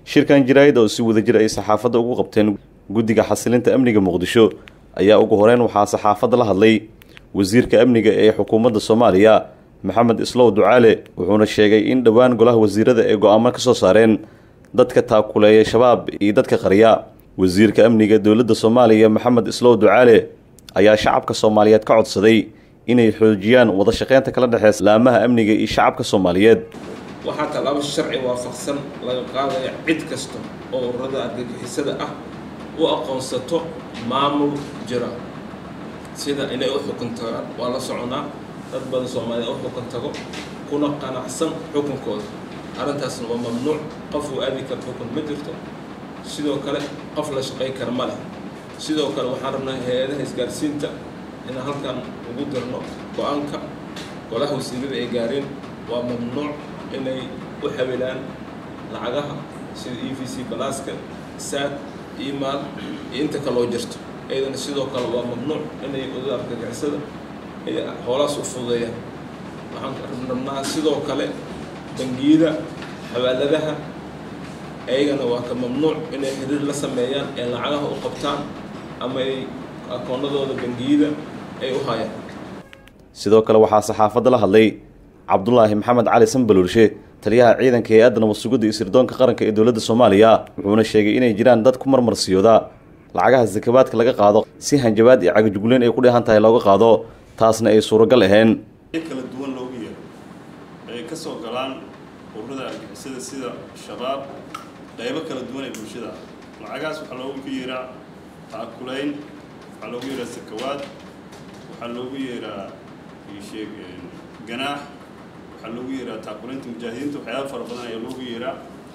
shirkan jaraa'id oo si wadajir ay saxaafadda ugu qabteen guddiga xasilinta amniga muqdisho ayaa ugu horeyn waxaa saxaafadda la hadlay wasiirka amniga ee xukuumadda soomaaliya maxamed islow ducaale wuxuuna sheegay in dhowaan golaha wasiirada ay go-aamo ka soo saareen dadka taakuleeya shabaab iyo dadka qarya wasiirka amniga dowladda soomaaliya maxamed islow ducaale ayaa shacabka soomaaliyeed ka codsaday inay xoojiyaan wada shaqeynta kala dhexeysa laamaha amniga iyo shacabka soomaaliyeed waxaa tallaabo sharci waafaqsan laga qaadaya cid kasta oo ururada argagixisada ah u aqoonsato maamul jira sida inay u xukun tagaan waa la soconaa dad badan soomaaliya u xukun tago kuna qanacsan xukunkooda arrintaasna waa mamnuuc qof uu aadi kara xukun ma jirto sidoo kale qof la shaqayn kara ma leh sidoo kale waxaan rabnaa hay-adaha isgaarsiinta inaan halkan ugu dirno go-aanka golaha wasiirada ay gaareen waa mamnuuc inay u xawilaan lacagaha sida e v c balaaska saad imaal iyo inta kaloo jirto iyadana sidoo kale waa mamnuuc inay oda argagixisada ay hoolaas u fududeeyaan waxaan rabnaa sidoo kale bangiyada xawaaladaha ayagana waa ka mamnuuc inay xiriir la sameeyaan ee lacagaha u qabtaan ama ay akoonadooda bangiyada ay u hayaan sidoo kale waxaa saxaafadda la hadlay cabdulaahi maxamed cali sanbaluurshe taliyaha ciidanka hay-adda nabad sugidda iyo sirdoonka qaranka ee dowladda soomaaliya wuxuuna sheegay inay jiraan dad ku marmarsiyooda lacagaha sakabaadka laga qaado si hanjabaad iyo cagajugleyn ay ku dheehan tahay looga qaado taasna ay suuragal ahayn kala duwan loogu yeero ay ka soo galaan ururada argixisada sida shabaab qaybo kala duwan ee bulshada lacagahaas waxaa loogu yeeraa taakulayn waxaa loogu yeeraa sakawaad waxaa loogu yeeraa sheeg ganaax waxaa loogu yeeraa taakulaynta mujaahidiinta waxyaaba fara badan ayaa loogu yeeraa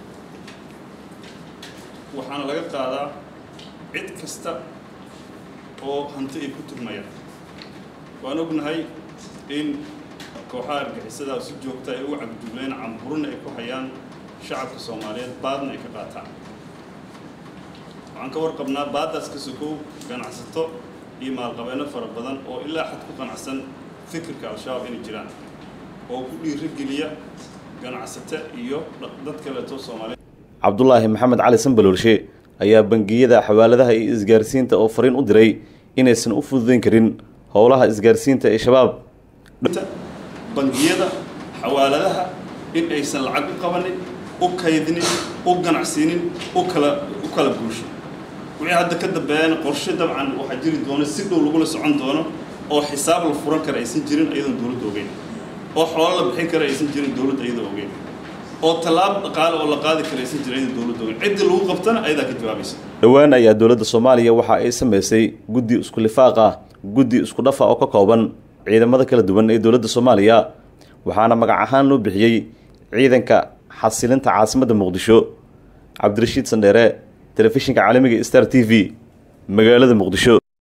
waxaana laga qaadaa cid kasta oo hanti ay ku turmayaan waan ognahay in kooxaha argixisada si joogta ay ugu cagdugleen camburina ay ku hayaan shacabka soomaaliyeed baadna ay ka qaataan waxaan ka warqabnaa baadaas ka sokow ganacsato iyo maalqabeeno fara badan oo ilaa xad ku qanacsan fikirka al-shabaab inay jiraan oo ku dhiirigeliya ganacsate iyo dad kaleeto soomaaliyeed cabdulaahi maxamed cali sanbaloorshe ayaa bangiyada xawaaladaha iyo isgaarsiinta oo fariin u diray inaysan u fududeyn karin howlaha isgaarsiinta ee shabaab bangiyada xawaaladaha in aysan lacag u qabanin u kaydinin u ganacsiinin u kala u kala guushin wixii hadda ka dambeeyana qorshe dabcan waxaa jiri doona si dhow lagula socon doono oo xisaab la furan kara aysan jirin iyadoon dowladda ogeyn oo xoolo la bixin kara aysan jirin dowladda iyadoo ogeyn oo tallaab dhaqaale oo la qaadi kara aysan jirin iyadoo dowladda ogeyn ciddii lagu qabtana ayadaa ka jawaabaysa dhowaan ayaa dowladda soomaaliya waxa ay samaysay guddi isku lifaaq ah guddi isku dhafa oo ka kooban ciidamada kala duwan ee dowladda soomaaliya waxaana magac ahaan loo bixiyey ciidanka xasilinta caasimadda muqdisho cabdirashiid sandheere telefishinka caalamiga star t v magaalada muqdisho